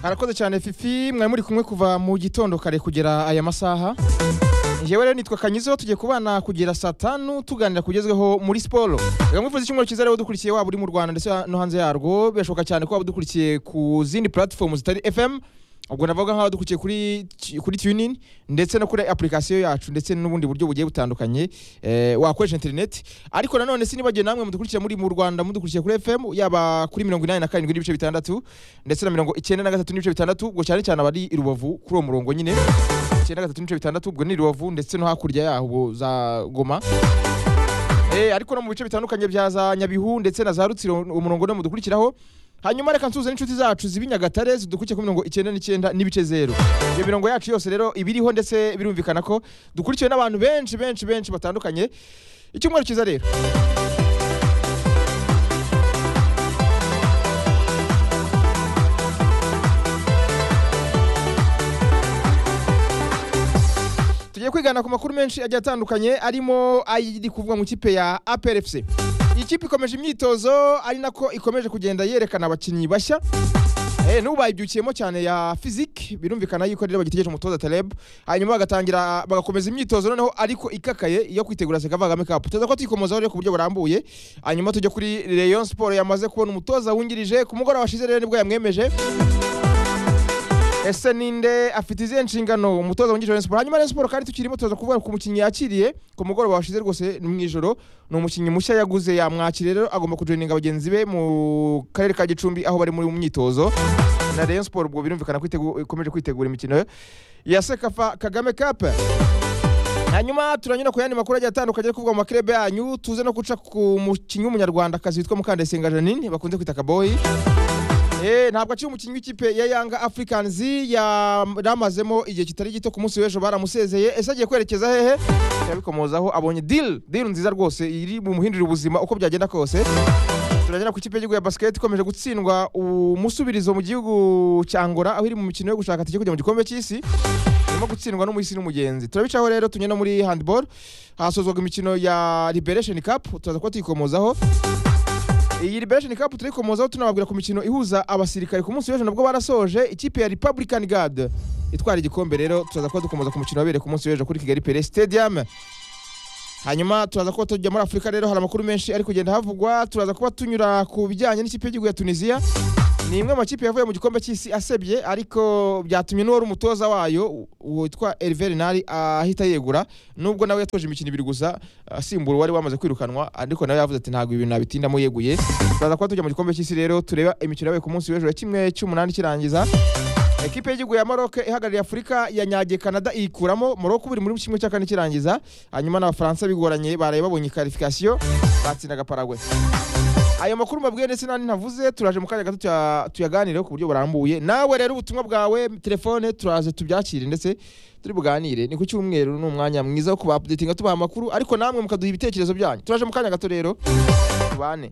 arakoze cyane fifi mwari muri kumwe kuva mu gitondo kare kugera aya masaha njyewe rero nitwa kanyizo tugiye kubana kugera saa tanu tuganira kugezweho muri siporo reka mwifuza icyumweru cyiza rero dukurikiye waba uri mu rwanda ndetse no hanze yarwo birashoboka cyane ko waba udukurikiye ku zindi platform zitari fm ubwo navuga nk'aho dukurikiye kuri kuri tunin ndetse no kuri application yacu ndetse n'ubundi buryo bugiye butandukanye eh, wakoresha internet ariko nanone sinibagiwe namwe mudukurikiye muri mu rwanda mudukurikiye kuri fm yaba kuri mirongo inani na karindwi n'ibice bitandatu ndetse na mirongo icyenda na gatatu n'ibice bitandatu ubwo cyane cyane abari i rubavu kuri uwo murongo nyine icyenda na gatatu n'ibice bitandatu ubwo ni i rubavu ndetse no hakurya yaho za goma Eh, ariko no mu bice bitandukanye bya za nyabihu ndetse na za rutsiro umurongo no mudukurikiraho hanyuma reka nsuhuze n'inshuti zacu zibi nyagatare zidukurikiye ku mirongo icyenda n'icyenda n'ibice zero iyo mirongo yacu yose rero iba iriho ndetse birumvikana ko dukurikiwe n'abantu benshi benshi benshi batandukanye icyumweru cyiza rero tugiye kwigana ku makuru menshi agiye atandukanye arimo ari kuvuga mu kipe ya APRFC iyi kipe ikomeje imyitozo ari nako ikomeje kugenda yerekana abakinnyi bashya Eh, n'ubu bayibyukiyemo cyane ya fiziki birumvikana yuko rero bagitegereje umutoza Taleb hanyuma bagatangira bagakomeza imyitozo noneho ariko ikakaye yo kwitegura Sekava Kagame Cup tuza ko tuyikomozaho rero ku buryo burambuye hanyuma tujya kuri Rayon Sport yamaze kubona umutoza wungirije ku mugoroba washize rero nibwo yamwemeje ese ninde afite izihe nshingano umutoza wungirije wa Rayon Sport hanyuma Rayon Sport kandi tukirimo tuza kuvuga ku mukinnyi yakiriye ku mugoroba washize rwose ni mu ijoro ni umukinnyi mushya yaguze yamwakiriye rero agomba kujoininga bagenzi be mu karere ka Gicumbi aho bari muri mu myitozo na Rayon Sport ubwo birumvikana ko itegu- ikomeje kwitegura imikino ya Sekafa Kagame Cup hanyuma turanyura ku yandi makuru agiye atandukanye ari kuvugwa mu makirebe yanyu tuze no guca ku mukinnyi w'umunyarwandakazi witwa Mukandayisenga Janine bakunze kwita Kaboyi Eh, ntabwo akiri umukinnyi w'ikipe ya Young Africans yaramazemo igihe kitari gito ku munsi w'ejo baramusezeye ese agiye kwerekeza hehe yabikomozaho abonye deal deal nziza rwose iri bumuhindurira ubuzima uko byagenda kose turagera ku ikipe y'igihugu ya basket ikomeje gutsindwa umusubirizo mu gihugu cya Angola aho iri mu mikino yo gushaka tike kujya mu gikombe cy'isi irimo gutsindwa n'umuhisi n'umugenzi turabicaho rero tunyura no muri handball hasozwaga imikino ya Liberation Cup turaza kuba tuyikomozaho iyi liberation cup turikomozaho tunababwira ku mikino ihuza abasirikare ku munsi w'ejo nabwo barasoje ikipe ya republican guard itwara igikombe rero turaza kuba dukomoza ku mukino wabereye ku munsi w'ejo kuri kigali pere stadium hanyuma turaza kuba tujya muri afurika rero hari amakuru menshi ari kugenda havugwa turaza kuba tunyura ku bijyanye n'ikipe y'igihugu ya tunisiya ni imwe mu makipe yavuye mu gikombe cy'isi asebye ariko byatumye n'uwari umutoza wayo witwa Hervé Renard ahita yegura nubwo nawe yatwaje imikino ibiri gusa asimbura uwari wamaze kwirukanwa ariko nawe yavuze ati ntabwo ibintu nabitindamo yeguye turaza kuba tujya mu gikombe cy'isi rero tureba imikino yabaye ku munsi w'ejo ya kimwe cy'umunani kirangiza Ekipe y'igihugu ya Maroc ihagarariye Afurika yanyagiye Canada iyikuramo Maroc buri muri kimwe cya kane kirangiza hanyuma n'Abafaransa bigoranye baraye babonye qualification batsindaga Paraguay ayo makuru mbabwiye ndetse n'andi ntavuze turaje mu kanya gato tuya- tuyaganireho ku buryo burambuye nawe rero ubutumwa bwawe telefone turaze tubyakire ndetse turi buganire ni ku cyumweru ni umwanya mwiza wo kubapudetinga tubaha amakuru ariko namwe mukaduha ibitekerezo byanyu turaje mu kanya gato rero tubane